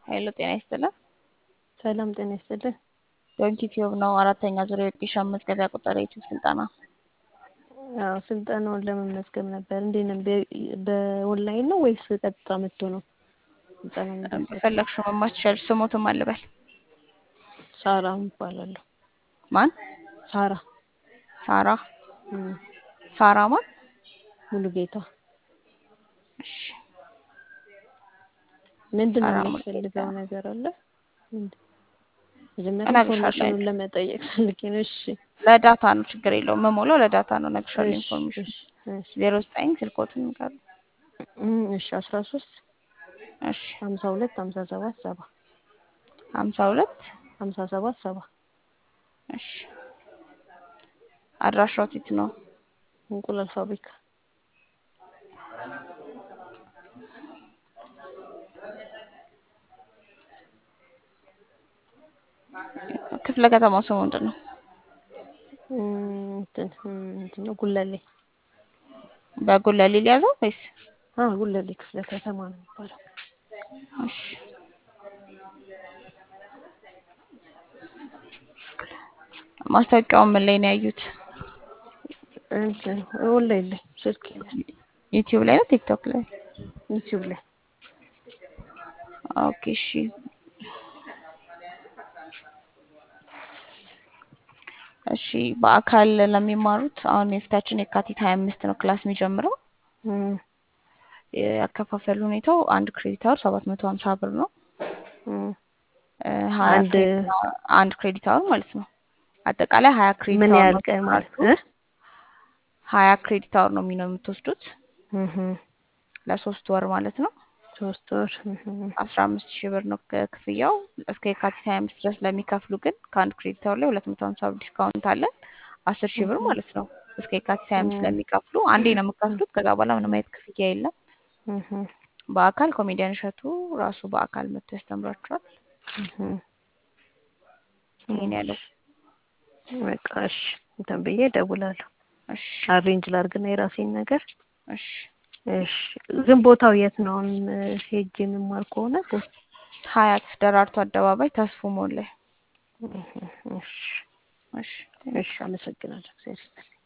ኃይሉ ጤና ይስጥልን። ሰላም ጤና ይስጥልን። ዶንኪ ቲዩብ ነው። አራተኛ ዙር የወጌሻ መዝገቢያ ቁጥር የዩቲዩብ ስልጠና አዎ ስልጠናውን ለመመዝገብ ነበር። እንዴት ነው? በ- በኦንላይን ነው ወይስ ቀጥታ መጥቶ ነው ስልጠና የሚደርሰው? በፈለግሽው መማር ትችያለሽ። ስሞትም አልበል ሳራ እባላለሁ። ማን? ሳራ ሳራ እም፣ ሳራ ማን? ሙሉ ጌታ እሺ ምንድን ነው ሳራ የሚያስፈልገው ሙሉጌታ። ነገር አለ? ምንድን- መጀመሪያ እነግርሻለሁ። ኢንፎርሜሽኑን ለመጠየቅ ፈልጌ ነው። እሺ ለዳታ ነው፣ ችግር የለውም። መሞላው ለዳታ ነው። እነግርሻለሁ እሺ ኢንፎርሜሽን እሺ እሺ ዜሮ ዘጠኝ ስልኮትን ንገሩ። እም፣ እሺ አስራ ሶስት እሺ ሀምሳ ሁለት ሀምሳ ሰባት ሰባ ሀምሳ ሁለት ሀምሳ ሰባት ሰባ እሺ አድራሻው የት ነው? እንቁላል ፋብሪካ ክፍለ ከተማው ስሙ ምንድን ነው? እም፣ እንትን እም፣ እንትን ነው ጉለሌ በጉለሌ ሊያዘው ወይስ? አ ጉለሌ ክፍለ ከተማ ነው የሚባለው። እሺ ማስታወቂያውን ምን ላይ ነው ያዩት? እንትን ኦንላይን ላይ ስልክ ላይ ዩቲዩብ ላይ ነው ቲክቶክ ላይ? ዩቲዩብ ላይ ኦኬ እሺ እሺ በአካል ለሚማሩት አሁን የፊታችን የካቲት ሀያ አምስት ነው ክላስ የሚጀምረው። እም፣ ያከፋፈል ሁኔታው አንድ ክሬዲት አወር ሰባት መቶ ሀምሳ ብር ነው። እም። እ ሀያ አንድ ክሬዲት አወር አንድ ክሬዲት አወር ማለት ነው። አጠቃላይ ሀያ ክሬዲት ምን አወር ያህል ነው ቀን ማለት ትምህርቱ። እ ሀያ ክሬዲት አወር ነው የሚነው የምትወስዱት እህ ለሶስት ወር ማለት ነው። ሶስት ወር እህ አስራ አምስት ሺህ ብር ነው ክ- ክፍያው። እስከ የካቲት ሀያ አምስት ድረስ ለሚከፍሉ ግን ከአንድ ክሬዲት አወር ላይ ሁለት መቶ ሀምሳ ብር ዲስካውንት አለን። አስር ሺህ ብር እህ ማለት ነው። እስከ የካቲት ሀያ አምስት እም፣ ለሚከፍሉ አንዴ ነው የምከፍሉት። ከዛ በኋላ ምንም አይነት ክፍያ የለም። እህ በአካል ኮሜዲያን እሸቱ ራሱ በአካል መጥቶ ያስተምራችኋል። እህ ይሄን ያለው እሺ በቃ እሺ እንትን ብዬ እደውላለሁ። እሺ አሬንጅ ላድርግና የራሴን ነገር እሺ እሺ። ግን ቦታው የት ነው? አሁን ሄጄ የምማር ከሆነ ቦ- ሀያት ደራርቱ አደባባይ ተስፉ ሞል ላይ እህ እሺ እሺ እሺ፣ አመሰግናለሁ። እግዚአብሔር ይስጥልኝ።